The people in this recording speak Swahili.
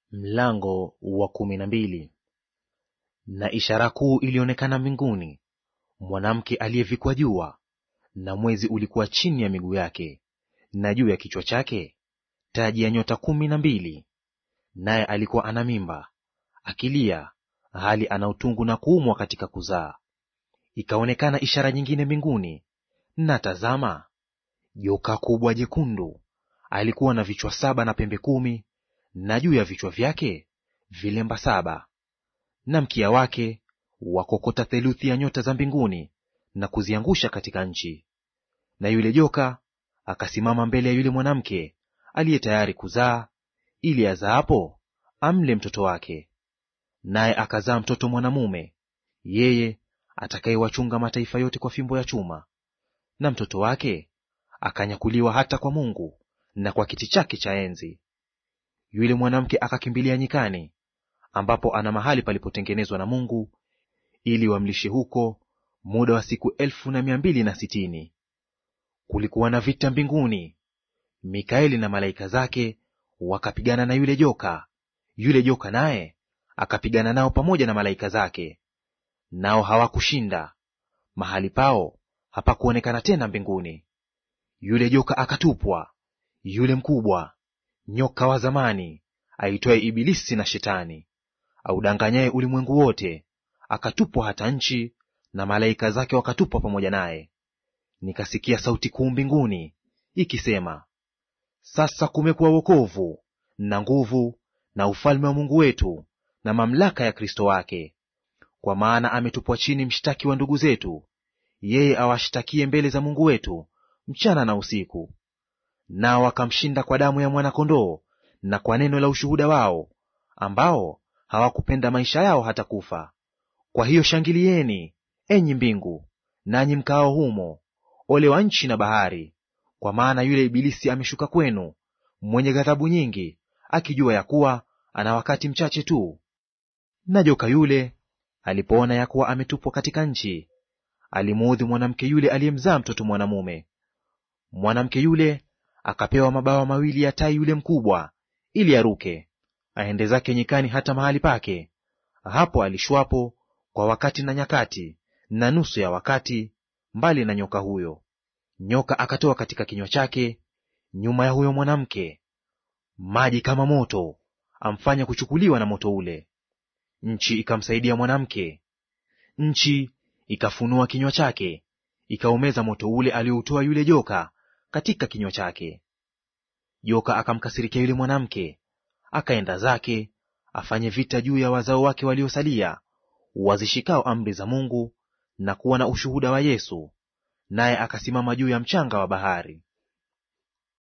Mlango wa kumi na mbili. Na ishara kuu ilionekana mbinguni, mwanamke aliyevikwa jua, na mwezi ulikuwa chini ya miguu yake, na juu ya kichwa chake taji ya nyota kumi na mbili. Naye alikuwa ana mimba, akilia, hali ana utungu na kuumwa katika kuzaa. Ikaonekana ishara nyingine mbinguni, na tazama, joka kubwa jekundu, alikuwa na vichwa saba na pembe kumi na juu ya vichwa vyake vilemba saba, na mkia wake wakokota theluthi ya nyota za mbinguni na kuziangusha katika nchi. Na yule joka akasimama mbele ya yule mwanamke aliye tayari kuzaa, ili azaapo amle mtoto wake. Naye akazaa mtoto mwanamume, yeye atakayewachunga mataifa yote kwa fimbo ya chuma. Na mtoto wake akanyakuliwa hata kwa Mungu na kwa kiti chake cha enzi. Yule mwanamke akakimbilia nyikani, ambapo ana mahali palipotengenezwa na Mungu, ili wamlishe huko muda wa siku elfu na mia mbili na sitini. Kulikuwa na vita mbinguni, Mikaeli na malaika zake wakapigana na yule joka, yule joka naye akapigana nao pamoja na malaika zake, nao hawakushinda; mahali pao hapakuonekana tena mbinguni. Yule joka akatupwa, yule mkubwa nyoka wa zamani aitwaye Ibilisi na Shetani, audanganyaye ulimwengu wote, akatupwa hata nchi, na malaika zake wakatupwa pamoja naye. Nikasikia sauti kuu mbinguni ikisema, sasa kumekuwa wokovu na nguvu na ufalme wa Mungu wetu na mamlaka ya Kristo wake, kwa maana ametupwa chini mshtaki wa ndugu zetu, yeye awashtakie mbele za Mungu wetu mchana na usiku. Nao wakamshinda kwa damu ya mwana-kondoo na kwa neno la ushuhuda wao, ambao hawakupenda maisha yao hata kufa. Kwa hiyo shangilieni, enyi mbingu, nanyi mkaao humo; ole wa nchi na bahari, kwa maana yule Ibilisi ameshuka kwenu, mwenye ghadhabu nyingi, akijua ya kuwa ana wakati mchache tu. Na joka yule alipoona ya kuwa ametupwa katika nchi, alimuudhi mwanamke yule aliyemzaa mtoto mwanamume. Mwanamke yule akapewa mabawa mawili ya tai yule mkubwa, ili aruke aende zake nyikani hata mahali pake; hapo alishwapo kwa wakati na nyakati na nusu ya wakati, mbali na nyoka huyo. Nyoka akatoa katika kinywa chake nyuma ya huyo mwanamke maji kama moto, amfanya kuchukuliwa na moto ule. Nchi ikamsaidia mwanamke, nchi ikafunua kinywa chake, ikaumeza moto ule alioutoa yule joka katika kinywa chake. Joka akamkasirikia yule mwanamke, akaenda zake afanye vita juu ya wazao wake waliosalia, wazishikao amri za Mungu na kuwa na ushuhuda wa Yesu, naye akasimama juu ya mchanga wa bahari.